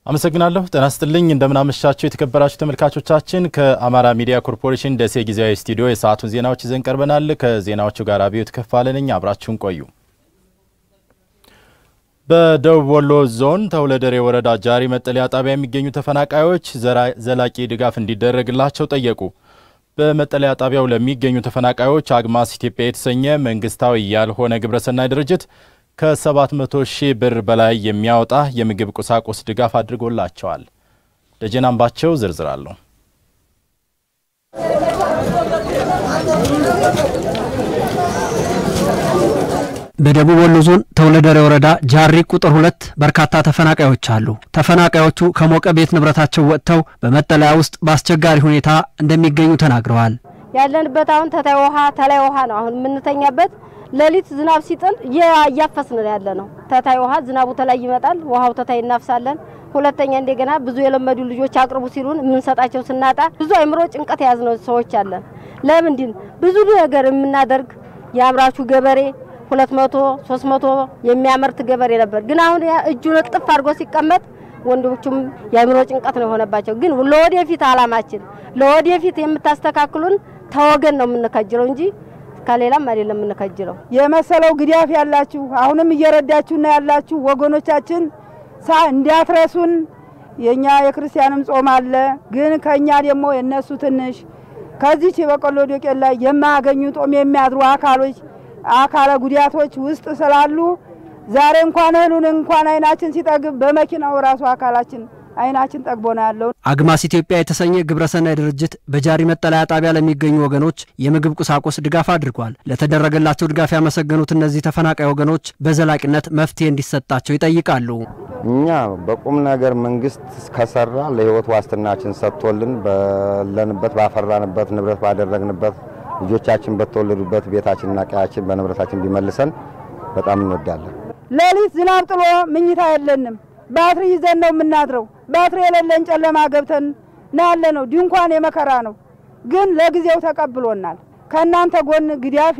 አመሰግናለሁ። ጤና ይስጥልኝ። እንደምናመሻችሁ የተከበራችሁ ተመልካቾቻችን፣ ከአማራ ሚዲያ ኮርፖሬሽን ደሴ ጊዜያዊ ስቱዲዮ የሰዓቱን ዜናዎች ይዘን ቀርበናል። ከዜናዎቹ ጋር አብዮት ከፋለ ነኝ። አብራችሁን ቆዩ። በደቡብ ወሎ ዞን ተውለደሬ ወረዳ ጃሪ መጠለያ ጣቢያ የሚገኙ ተፈናቃዮች ዘላቂ ድጋፍ እንዲደረግላቸው ጠየቁ። በመጠለያ ጣቢያው ለሚገኙ ተፈናቃዮች አግማስ ኢትዮጵያ የተሰኘ መንግስታዊ ያልሆነ ግብረሰናይ ድርጅት ከ700 ሺህ ብር በላይ የሚያወጣ የምግብ ቁሳቁስ ድጋፍ አድርጎላቸዋል። ደጀን አምባቸው ዝርዝር አለው። በደቡብ ወሎ ዞን ተውለደሬ ወረዳ ጃሪ ቁጥር ሁለት በርካታ ተፈናቃዮች አሉ። ተፈናቃዮቹ ከሞቀ ቤት ንብረታቸው ወጥተው በመጠለያ ውስጥ በአስቸጋሪ ሁኔታ እንደሚገኙ ተናግረዋል። ያለንበት አሁን ተታይ ውሃ ተላይ ውሃ ነው። አሁን የምንተኛበት ሌሊት ዝናብ ሲጥል እያፈስን ያለ ነው። ተታይ ውሃ ዝናቡ ተላይ ይመጣል፣ ውሃው ተታይ እናፍሳለን። ሁለተኛ እንደገና ብዙ የለመዱ ልጆች አቅርቡ ሲሉን የምንሰጣቸው ስናጣ ብዙ አይምሮ ጭንቀት የያዝነው ሰዎች አለን። ለምንድን ብዙ ነገር የምናደርግ የአምራቹ ገበሬ ሁለት መቶ ሶስት መቶ የሚያመርት ገበሬ ነበር። ግን አሁን እጁን እጥፍ አድርጎ ሲቀመጥ ወንዶቹም የአእምሮ ጭንቀት ነው የሆነባቸው። ግን ለወደፊት አላማችን ለወደፊት የምታስተካክሉን ተወገን ነው የምንከጅለው እንጂ ከሌላም አይደለም የምንከጅለው። የመሰለው ግዳፍ ያላችሁ አሁንም እየረዳችሁና ያላችሁ ወገኖቻችን ሳ እንዲያትረሱን የኛ የክርስቲያንም ጾም አለ። ግን ከኛ ደግሞ የነሱ ትንሽ ከዚች የበቆሎ ዶቄት ላይ የማያገኙ ጦም የሚያድሩ አካሎች አካለ ጉዳቶች ውስጥ ስላሉ ዛሬ እንኳን እህሉን እንኳን አይናችን ሲጠግብ በመኪናው ራሱ አካላችን አይናችን ጠግቦ ነው ያለው። አግማስ ኢትዮጵያ የተሰኘ ግብረሰናይ ድርጅት በጃሪ መጠለያ ጣቢያ ለሚገኙ ወገኖች የምግብ ቁሳቁስ ድጋፍ አድርጓል። ለተደረገላቸው ድጋፍ ያመሰገኑት እነዚህ ተፈናቃይ ወገኖች በዘላቂነት መፍትሄ እንዲሰጣቸው ይጠይቃሉ። እኛ በቁም ነገር መንግስት ከሰራ ለህይወት ዋስትናችን ሰጥቶልን ባለንበት ባፈራንበት ንብረት ባደረግንበት ልጆቻችን በተወለዱበት ቤታችንና ቀያችን በንብረታችን ቢመልሰን በጣም እንወዳለን። ሌሊት ዝናብ ጥሎ ምኝታ የለንም። ባትሪ ይዘን ነው የምናድረው። ባትሪ የሌለን ጨለማ ገብተን ነው ያለ ነው። ድንኳን የመከራ ነው፣ ግን ለጊዜው ተቀብሎናል። ከእናንተ ጎን ግዳፍ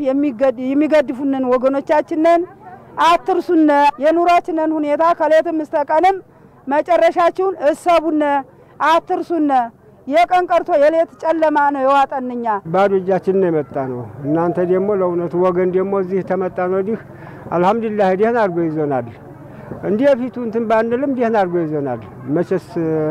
የሚገድፉንን ወገኖቻችንን አትርሱነ። የኑሯችንን ሁኔታ ከሌትም እስተ ቀንም መጨረሻችሁን እሰቡነ፣ አትርሱነ። የቀን ቀርቶ የሌት ጨለማ ነው የዋጠንኛ። ባዶ እጃችን ነው የመጣ ነው። እናንተ ደግሞ ለእውነቱ ወገን ደግሞ እዚህ ተመጣን ወዲህ አልሐምዱሊላህ ደህና አድርጎ ይዞናል። እንዲህ ፊቱ እንትን ባንልም ደህና አድርጎ ይዞናል። መቼስ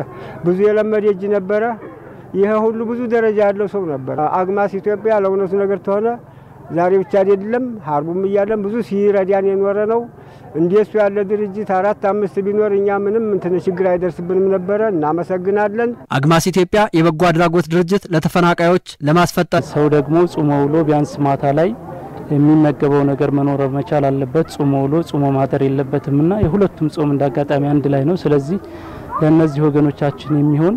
ብዙ የለመደ እጅ ነበረ። ይሄ ሁሉ ብዙ ደረጃ ያለው ሰው ነበር። አግማስ ኢትዮጵያ ለእውነቱ ነገር ተሆነ ዛሬ ብቻ አይደለም ሀርቡም እያለን ብዙ ሲረዳን የኖረ ነው። እንደሱ ያለ ድርጅት አራት አምስት ቢኖር እኛ ምንም እንትን ችግር አይደርስብንም ነበረ። እናመሰግናለን። አግማስ ኢትዮጵያ የበጎ አድራጎት ድርጅት ለተፈናቃዮች ለማስፈጠር ሰው ደግሞ ጾሞ ውሎ ቢያንስ ማታ ላይ የሚመገበው ነገር መኖር መቻል አለበት። ጾሞ ውሎ ጾሞ ማደር የለበትም እና የሁለቱም ጾም እንዳጋጣሚ አንድ ላይ ነው። ስለዚህ ለእነዚህ ወገኖቻችን የሚሆን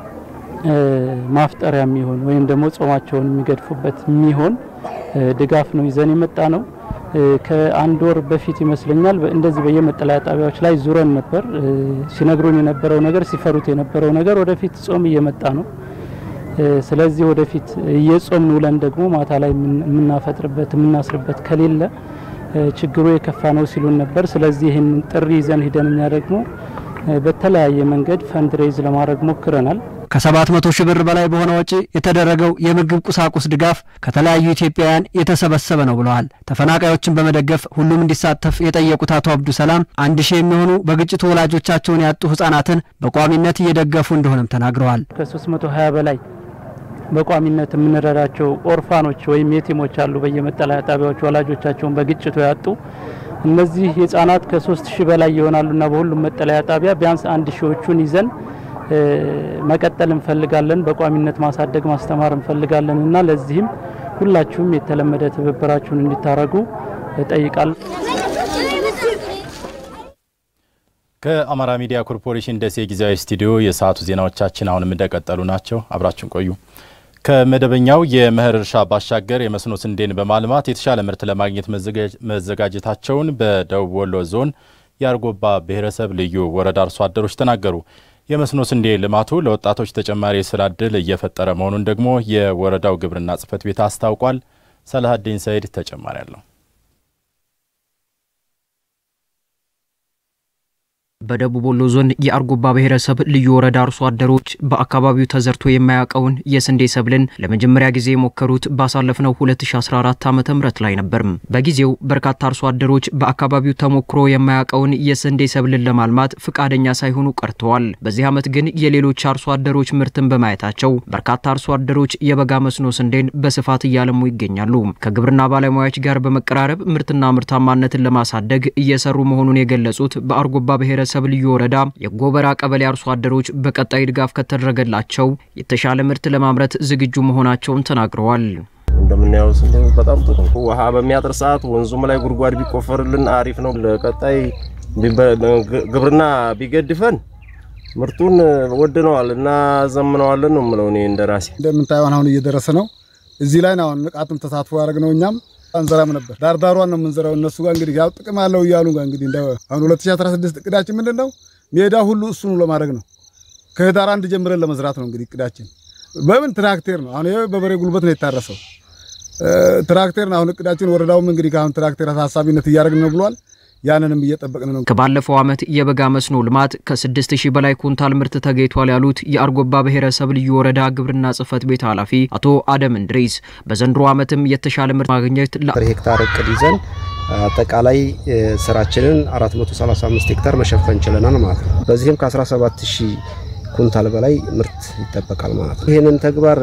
ማፍጠሪያ የሚሆን ወይም ደግሞ ጾማቸውን የሚገድፉበት የሚሆን ድጋፍ ነው ይዘን የመጣ ነው። ከአንድ ወር በፊት ይመስለኛል እንደዚህ በየመጠለያ ጣቢያዎች ላይ ዙረን ነበር። ሲነግሩን የነበረው ነገር ሲፈሩት የነበረው ነገር ወደፊት ጾም እየመጣ ነው። ስለዚህ ወደፊት እየጾምን ውለን ደግሞ ማታ ላይ የምናፈጥርበት የምናስርበት ከሌለ ችግሩ የከፋ ነው ሲሉን ነበር። ስለዚህ ይህን ጥሪ ይዘን ሂደን እኛ ደግሞ በተለያየ መንገድ ፈንድሬዝ ለማድረግ ሞክረናል። ከሰባት መቶ ሺህ ብር በላይ በሆነ ወጪ የተደረገው የምግብ ቁሳቁስ ድጋፍ ከተለያዩ ኢትዮጵያውያን የተሰበሰበ ነው ብለዋል። ተፈናቃዮችን በመደገፍ ሁሉም እንዲሳተፍ የጠየቁት አቶ አብዱ ሰላም አንድ ሺህ የሚሆኑ በግጭቱ ወላጆቻቸውን ያጡ ህጻናትን በቋሚነት እየደገፉ እንደሆነም ተናግረዋል። ከ320 በላይ በቋሚነት የምንረዳቸው ኦርፋኖች ወይም የቲሞች አሉ። በየመጠለያ ጣቢያዎች ወላጆቻቸውን በግጭቱ ያጡ እነዚህ ህጻናት ከሶስት ሺህ በላይ ይሆናሉና በሁሉም መጠለያ ጣቢያ ቢያንስ አንድ ሺዎቹን ይዘን መቀጠል እንፈልጋለን። በቋሚነት ማሳደግ ማስተማር እንፈልጋለን እና ለዚህም ሁላችሁም የተለመደ ትብብራችሁን እንዲታረጉ እጠይቃለሁ። ከአማራ ሚዲያ ኮርፖሬሽን ደሴ ጊዜያዊ ስቱዲዮ የሰዓቱ ዜናዎቻችን አሁንም እንደቀጠሉ ናቸው። አብራችሁን ቆዩ። ከመደበኛው የመኸር እርሻ ባሻገር የመስኖ ስንዴን በማልማት የተሻለ ምርት ለማግኘት መዘጋጀታቸውን በደቡብ ወሎ ዞን የአርጎባ ብሔረሰብ ልዩ ወረዳ አርሶ አደሮች ተናገሩ። የመስኖ ስንዴ ልማቱ ለወጣቶች ተጨማሪ የስራ ዕድል እየፈጠረ መሆኑን ደግሞ የወረዳው ግብርና ጽሕፈት ቤት አስታውቋል። ሰላሀዲን ሰይድ ተጨማሪ አለው። በደቡብ ወሎ ዞን የአርጎባ ብሔረሰብ ልዩ ወረዳ አርሶ አደሮች በአካባቢው ተዘርቶ የማያውቀውን የስንዴ ሰብልን ለመጀመሪያ ጊዜ የሞከሩት ባሳለፍነው 2014 ዓ ም ላይ ነበርም። በጊዜው በርካታ አርሶ አደሮች በአካባቢው ተሞክሮ የማያውቀውን የስንዴ ሰብልን ለማልማት ፍቃደኛ ሳይሆኑ ቀርተዋል። በዚህ ዓመት ግን የሌሎች አርሶ አደሮች ምርትን በማየታቸው በርካታ አርሶ አደሮች የበጋ መስኖ ስንዴን በስፋት እያለሙ ይገኛሉ። ከግብርና ባለሙያዎች ጋር በመቀራረብ ምርትና ምርታማነትን ለማሳደግ እየሰሩ መሆኑን የገለጹት በአርጎባ ብሔረሰብ ልዩ ወረዳ የጎበራ ቀበሌ አርሶ አደሮች በቀጣይ ድጋፍ ከተደረገላቸው የተሻለ ምርት ለማምረት ዝግጁ መሆናቸውን ተናግረዋል። እንደምናየው ስንዴ በጣም ጥሩ ውሃ በሚያጥር ሰዓት ወንዙም ላይ ጉድጓድ ቢቆፈርልን አሪፍ ነው። ለቀጣይ ግብርና ቢገድፈን ምርቱን ወድነዋል እና ዘምነዋለን ነው የምለው እኔ እንደራሴ። እንደምታየው አሁን እየደረሰ ነው። እዚህ ላይ ነው ንቃትም ተሳትፎ ያደረግነው እኛም አንዘራም ነበር። ዳርዳሯን ነው የምንዘራው። እነሱ ጋር እንግዲህ ያው ጥቅም አለው እያሉ ጋር እንግዲህ አሁን 2016 እቅዳችን ምንድን ነው? ሜዳ ሁሉ እሱኑ ለማድረግ ነው። ከህዳር አንድ ጀምረን ለመዝራት ነው እንግዲህ እቅዳችን። በምን ትራክቴር ነው አሁን ይሄ በበሬ ጉልበት ነው የታረሰው ትራክቴር ነው አሁን እቅዳችን። ወረዳውም እንግዲህ ከአሁን ትራክቴር ሀሳቢነት እያደረግን ነው ብሏል። ያንንም እየጠበቅን ነው። ከባለፈው ዓመት የበጋ መስኖ ልማት ከ6000 በላይ ኩንታል ምርት ተገኝቷል ያሉት የአርጎባ ብሔረሰብ ልዩ ወረዳ ግብርና ጽሕፈት ቤት ኃላፊ አቶ አደም እንድሪስ በዘንድሮ ዓመትም የተሻለ ምርት ማግኘት ሄክታር እቅድ ይዘን አጠቃላይ ስራችንን 435 ሄክታር መሸፈን ችለናል ማለት ነው። በዚህም ከ17000 ኩንታል በላይ ምርት ይጠበቃል ማለት ነው። ይህንን ተግባር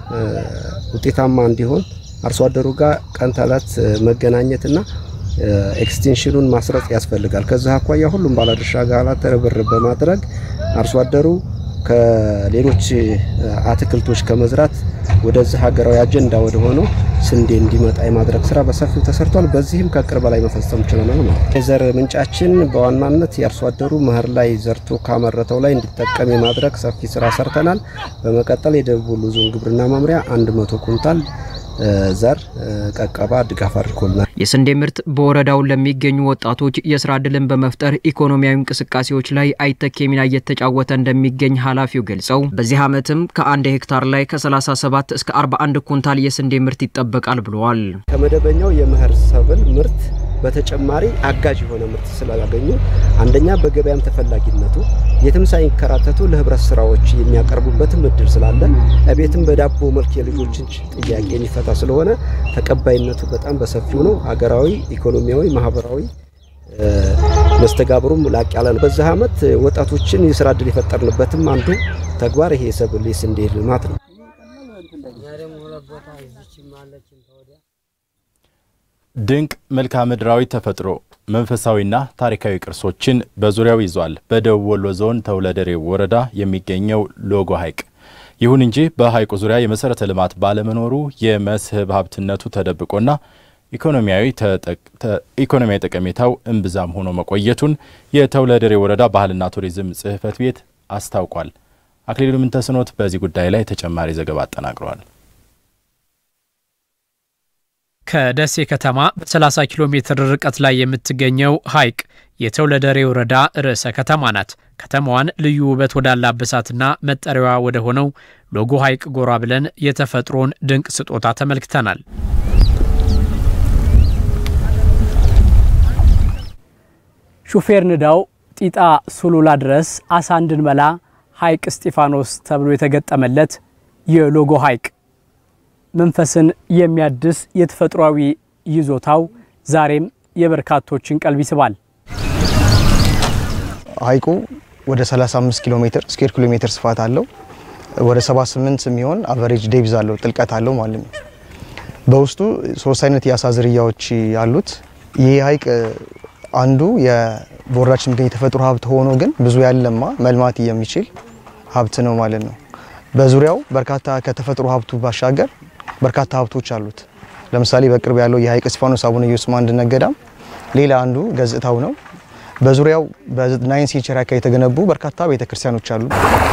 ውጤታማ እንዲሆን አርሶ አደሩ ጋር ቀን ተዕለት መገናኘትና ኤክስቴንሽኑን ማስረጽ ያስፈልጋል። ከዚህ አኳያ ሁሉም ባለድርሻ አካላት ርብርብ በማድረግ አርሶ አደሩ ከሌሎች አትክልቶች ከመዝራት ወደዚህ ሀገራዊ አጀንዳ ወደ ሆነው ስንዴ እንዲመጣ የማድረግ ስራ በሰፊው ተሰርቷል። በዚህም ከቅር በላይ መፈጸም ችለናል ማለት ነው። የዘር ምንጫችን በዋናነት የአርሶ አደሩ መኸር ላይ ዘርቶ ካመረተው ላይ እንዲጠቀም የማድረግ ሰፊ ስራ ሰርተናል። በመቀጠል የደቡብ ወሎ ዞን ግብርና መምሪያ 100 ኩንታል ዘር ቀቀባ ድጋፍ አድርጎልናል። የስንዴ ምርት በወረዳው ለሚገኙ ወጣቶች የስራ ዕድልን በመፍጠር ኢኮኖሚያዊ እንቅስቃሴዎች ላይ አይተኬ ሚና እየተጫወተ እንደሚገኝ ኃላፊው ገልጸው በዚህ ዓመትም ከአንድ ሄክታር ላይ ከ37 እስከ 41 ኩንታል የስንዴ ምርት ይጠበቃል ብለዋል። ከመደበኛው የመኸር ሰብል ምርት በተጨማሪ አጋዥ የሆነ ምርት ስላላገኙ አንደኛ በገበያም ተፈላጊነቱ የትም ሳይንከራተቱ ለህብረት ስራዎች የሚያቀርቡበትም እድል ስላለ እቤትም በዳቦ መልክ የልጆችን ጥያቄ የሚፈታ ስለሆነ ተቀባይነቱ በጣም በሰፊው ነው። አገራዊ፣ ኢኮኖሚያዊ፣ ማህበራዊ መስተጋብሩም ላቅ ያለ ነው። በዚህ ዓመት ወጣቶችን የስራ እድል የፈጠርንበትም አንዱ ተግባር ይሄ የሰብል የስንዴ ልማት ነው። ድንቅ መልክዓ ምድራዊ ተፈጥሮ መንፈሳዊና ታሪካዊ ቅርሶችን በዙሪያው ይዟል። በደቡብ ወሎ ዞን ተውለደሬ ወረዳ የሚገኘው ሎጎ ሐይቅ። ይሁን እንጂ በሐይቁ ዙሪያ የመሰረተ ልማት ባለመኖሩ የመስህብ ሀብትነቱ ተደብቆና ኢኮኖሚያዊ ጠቀሜታው እምብዛም ሆኖ መቆየቱን የተውለደሬ ወረዳ ባህልና ቱሪዝም ጽሕፈት ቤት አስታውቋል። አክሊሉ ምንተስኖት በዚህ ጉዳይ ላይ ተጨማሪ ዘገባ አጠናቅረዋል። ከደሴ ከተማ በ30 ኪሎ ሜትር ርቀት ላይ የምትገኘው ሐይቅ የተውለደሬ ወረዳ ርዕሰ ከተማ ናት። ከተማዋን ልዩ ውበት ወዳላበሳትና መጠሪያዋ ወደ ሆነው ሎጎ ሐይቅ ጎራ ብለን የተፈጥሮን ድንቅ ስጦታ ተመልክተናል። ሹፌር ንዳው ጢጣ ሱሉላ ድረስ አሳ እንድንበላ ሐይቅ እስጢፋኖስ ተብሎ የተገጠመለት የሎጎ ሐይቅ መንፈስን የሚያድስ የተፈጥሯዊ ይዞታው ዛሬም የበርካቶችን ቀልብ ይስባል። ሐይቁ ወደ 35 ኪሎ ሜትር ስኩዌር ኪሎ ሜትር ስፋት አለው። ወደ 78 የሚሆን አቨሬጅ ዴብዝ አለው ጥልቀት አለው ማለት ነው። በውስጡ ሶስት አይነት የአሳ ዝርያዎች አሉት። ይህ ሐይቅ አንዱ የቦርዳችን የሚገኝ የተፈጥሮ ሀብት ሆኖ ግን ብዙ ያለማ መልማት የሚችል ሀብት ነው ማለት ነው። በዙሪያው በርካታ ከተፈጥሮ ሀብቱ ባሻገር በርካታ ሀብቶች አሉት። ለምሳሌ በቅርብ ያለው የሐይቅ እስጢፋኖስ አቡነ ኢየሱስ አንድነት ገዳም ሌላ አንዱ ገጽታው ነው። በዙሪያው በናይን ሴንቸሪ አካባቢ የተገነቡ በርካታ ቤተክርስቲያኖች አሉ።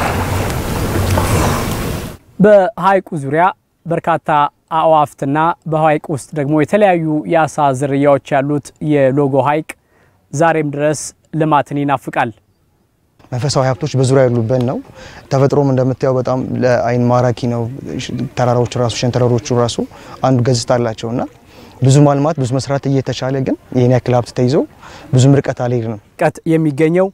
በሐይቁ ዙሪያ በርካታ አእዋፍትና በሐይቅ ውስጥ ደግሞ የተለያዩ የአሳ ዝርያዎች ያሉት የሎጎ ሐይቅ ዛሬም ድረስ ልማትን ይናፍቃል። መንፈሳዊ ሀብቶች በዙሪያ ያሉበት ነው። ተፈጥሮም እንደምታየው በጣም ለአይን ማራኪ ነው። ተራራዎች ራሱ ሸንተረሮቹ ራሱ አንዱ ገጽታ አላቸው እና ብዙ ማልማት ብዙ መስራት እየተቻለ ግን ይህን ያክል ሀብት ተይዞ ብዙም ርቀት አልሄድንም። ርቀት የሚገኘው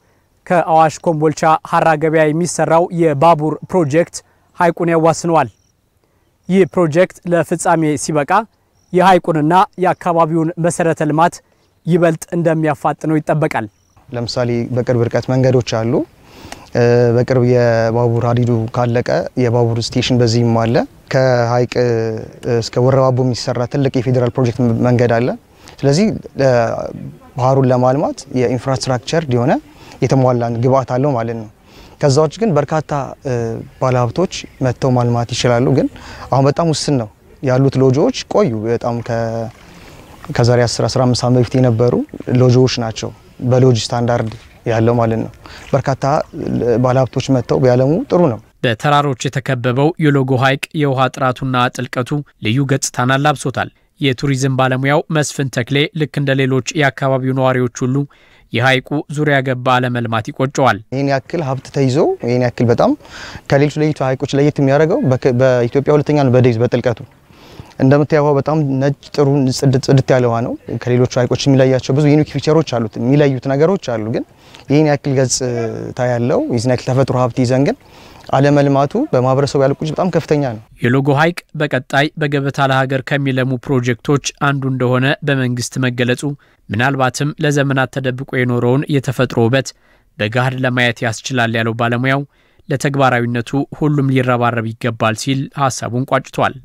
ከአዋሽ ኮምቦልቻ ሀራ ገበያ የሚሰራው የባቡር ፕሮጀክት ሐይቁን ያዋስነዋል። ይህ ፕሮጀክት ለፍጻሜ ሲበቃ የሐይቁንና የአካባቢውን መሰረተ ልማት ይበልጥ እንደሚያፋጥነው ይጠበቃል። ለምሳሌ በቅርብ ርቀት መንገዶች አሉ። በቅርብ የባቡር ሀዲዱ ካለቀ የባቡር ስቴሽን በዚህም አለ። ከሀይቅ እስከ ወረባቦ የሚሰራ ትልቅ የፌዴራል ፕሮጀክት መንገድ አለ። ስለዚህ ባህሩን ለማልማት የኢንፍራስትራክቸር የሆነ የተሟላ ግብአት አለው ማለት ነው። ከዛ ውጭ ግን በርካታ ባለሀብቶች መጥተው ማልማት ይችላሉ። ግን አሁን በጣም ውስን ነው ያሉት ሎጆዎች ቆዩ። በጣም ከዛሬ 10 15 ዓመት በፊት የነበሩ ሎጆዎች ናቸው በሎጅ ስታንዳርድ ያለው ማለት ነው። በርካታ ባለሀብቶች መጥተው ቢያለሙ ጥሩ ነው። በተራሮች የተከበበው የሎጎ ሐይቅ የውሃ ጥራቱና ጥልቀቱ ልዩ ገጽታን አላብሶታል። የቱሪዝም ባለሙያው መስፍን ተክሌ ልክ እንደ ሌሎች የአካባቢው ነዋሪዎች ሁሉ የሐይቁ ዙሪያ ገባ አለመልማት ይቆጨዋል። ይህን ያክል ሀብት ተይዞ ይህን ያክል በጣም ከሌሎች ለይቱ ሐይቆች ለየት የሚያደርገው በኢትዮጵያ ሁለተኛ ነው በዴዝ በጥልቀቱ እንደምታየው በጣም ነጭ ጥሩ ጽድት ያለ ውሃ ነው። ከሌሎቹ ሐይቆች የሚለያቸው ብዙ ዩኒክ ፊቸሮች አሉት፣ የሚለዩት ነገሮች አሉ። ግን ይህን ያክል ገጽታ ያለው ይህን ያክል ተፈጥሮ ሀብት ይዘን ግን አለመልማቱ በማህበረሰቡ ያለ ቁጭ በጣም ከፍተኛ ነው። የሎጎ ሐይቅ በቀጣይ በገበታ ለሀገር ከሚለሙ ፕሮጀክቶች አንዱ እንደሆነ በመንግስት መገለጹ ምናልባትም ለዘመናት ተደብቆ የኖረውን የተፈጥሮ ውበት በገሃድ ለማየት ያስችላል ያለው ባለሙያው ለተግባራዊነቱ ሁሉም ሊረባረብ ይገባል ሲል ሀሳቡን ቋጭቷል።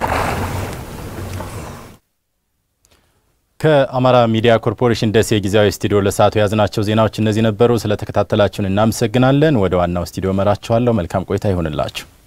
ከአማራ ሚዲያ ኮርፖሬሽን ደሴ ጊዜያዊ ስቱዲዮ ለሰዓቱ የያዝናቸው ዜናዎች እነዚህ ነበሩ። ስለተከታተላችሁን እናመሰግናለን። ወደ ዋናው ስቱዲዮ መራችኋለሁ። መልካም ቆይታ ይሆንላችሁ።